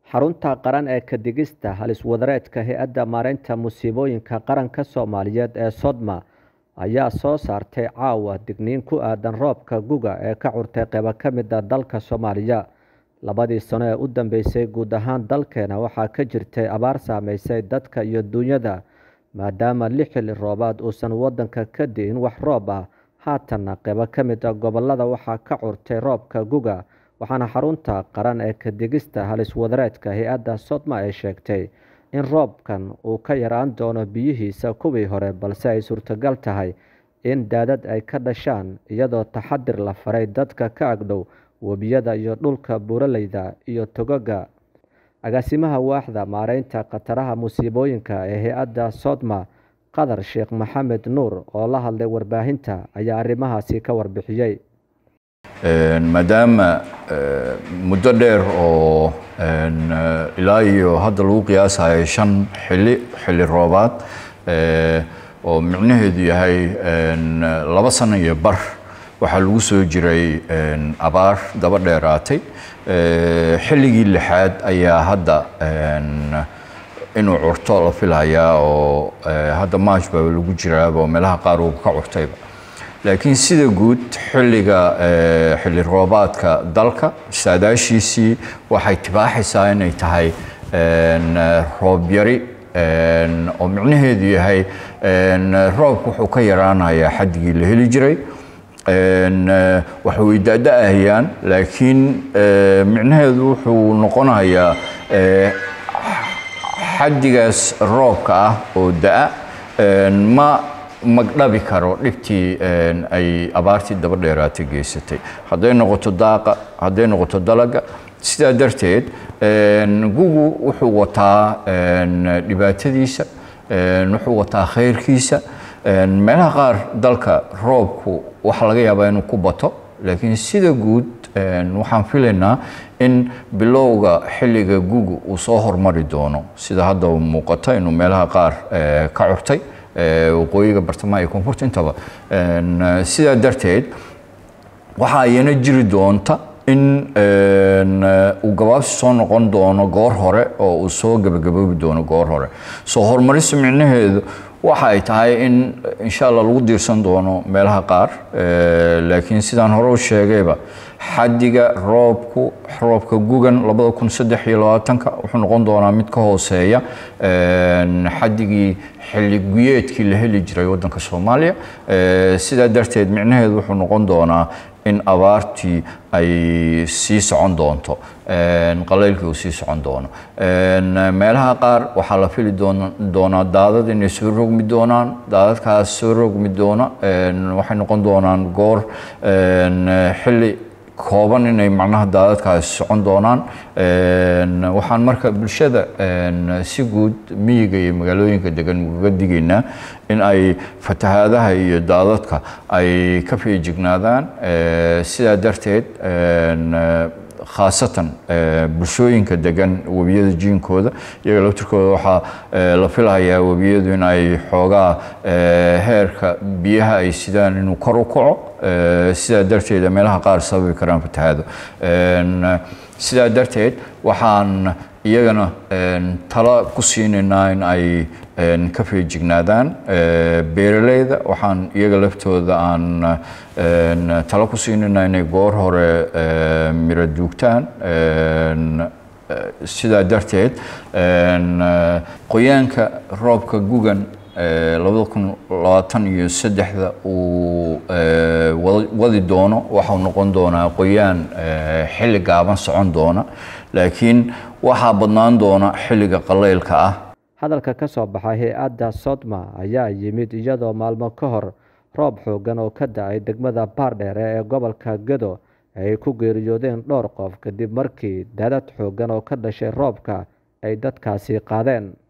xarunta qaran ee kadigista halis-wadareedka hay-adda maareynta musiibooyinka qaranka soomaaliyeed ee sodma ayaa soo saartay caawa digniin ku aadan roobka guga ee ka curtay qeybo ka mid a dalka soomaaliya labadii sano ee u dambeysay guud ahaan dalkeena waxaa ka jirtay abaar saameysay dadka iyo duunyada maadaama li xilli roobaad uusan wadanka ka di'in wax roob ah haatanna qeybo ka mid a gobolada waxaa ka curtay roobka guga waxaana xarunta qaran ee kadigista halis-wadareedka hay-adda sodma ay sheegtay in roobkan uu ka yaraan doono biyihiisa kuwii hore balse ay suurtagal tahay in daadad ay ka dhashaan iyadoo taxadir la faray dadka ka agdhow webiyada iyo dhulka buuraleyda iyo togoga agaasimaha waaxda maareynta khataraha musiibooyinka ee hay-adda sodma qadar sheekh maxamed nuur oo la hadlay warbaahinta ayaa arrimahaasi ka warbixiyey maadaama muddo dheer oo ilaa iyo hadda lagu qiyaasayo shan xili xilli roobaad oo micnaheedu yahay laba sano iyo bar waxaa lagu soo jiray abaar daba dheeraatay xilligii lixaad ayaa hadda inuu curto la filayaa oo hadda maaj baa lagu jiraaba oo meelaha qaar uu ka curtayba laakiin sida guud xilliga xilli roobaadka dalka saadaashiisii waxay tibaaxaysaa inay tahay roob yari oo micnaheedu yahay roobku wuxuu ka yaraanayaa xaddigii la heli jiray wax way da-da-ahayaan laakiin micnaheedu wuxuu noqonayaa xaddigaas roobka ah oo da-a ma magdhabi karo dhibtii ay abaartii daba dheeraatay geysatay hadday noqoto daaqa hadday noqoto dalaga sidaa darteed gugu wuxuu wataa dhibaatadiisa wuxuu wataa khayrkiisa meelaha qaar dalka roobku waxa laga yaabaa inuu ku bato laakiin sida guud waxaan filaynaa in bilowga xilliga gugu uu soo hormari doono sida hadda muuqata inuu meelaha qaar ka curtay waqooyiga bartamaha iyo koonfurta intaba sidaa darteed waxaa iyana jiri doonta in uu gabaabsi soo noqon doono goor hore oo uu soo gabagaboobi doono goor hore soo horumarista micnaheedu waxa ay tahay in insha allah lagu diirsan doono meelaha qaar laakiin sidaan hore u sheegayba xaddiga roobku roobka gugan labada kun saddex iyo labaatanka wuxuu noqon doonaa mid ka hooseeya xaddigii xilli guyeedkii la heli jiray waddanka soomaaliya sidaa darteed micnaheedu wuxuu noqon doonaa in abaartii ay sii socon doonto qalaylkii uu sii socon doono meelaha qaar waxaa la fili doonaa daadad inay soo rogmi doonaan daadadkaas soo rogmi doona waxay noqon doonaan goor xilli kooban inay macnaha daadadkaasi socon doonaan waxaan marka bulshada si guud miyiga iyo magaalooyinka degan ugaga digaynaa in ay fatahaadaha iyo daadadka ay ka feejignaadaan sidaa darteed khaasatan bulshooyinka degan webiyada jiinkooda iyaga laftirkooda waxaa la filayaa webiyadu in ay xoogaa heerka biyaha ay sidaan inuu kor u kaco sidaa darteed meelaha qaar sababi karaan fatahaado sidaa darteed waxaan iyagana talo ku siinaynaa in ay ka feejignaadaan beeraleyda waxaan iyaga laftooda aan talo ku siinaynaa inay goor hore miro duugtaan sidaa darteed qoyaanka roobka gugan labada kun labaatan iyo saddexda uu wadi doono waxau noqon doonaa qoyaan xilli gaaban socon doona laakiin waxaa badnaan doona xilliga qalaylka ah hadalka ka soo baxay hay-adda sodma ayaa yimid iyadoo maalmo ka hor roob xoogan oo ka da-ay degmada baardheere ee gobolka gedo ay ku geeriyoodeen dhowr qof kadib markii daadad xoogan oo ka dhashay roobka ay dadkaasi qaadeen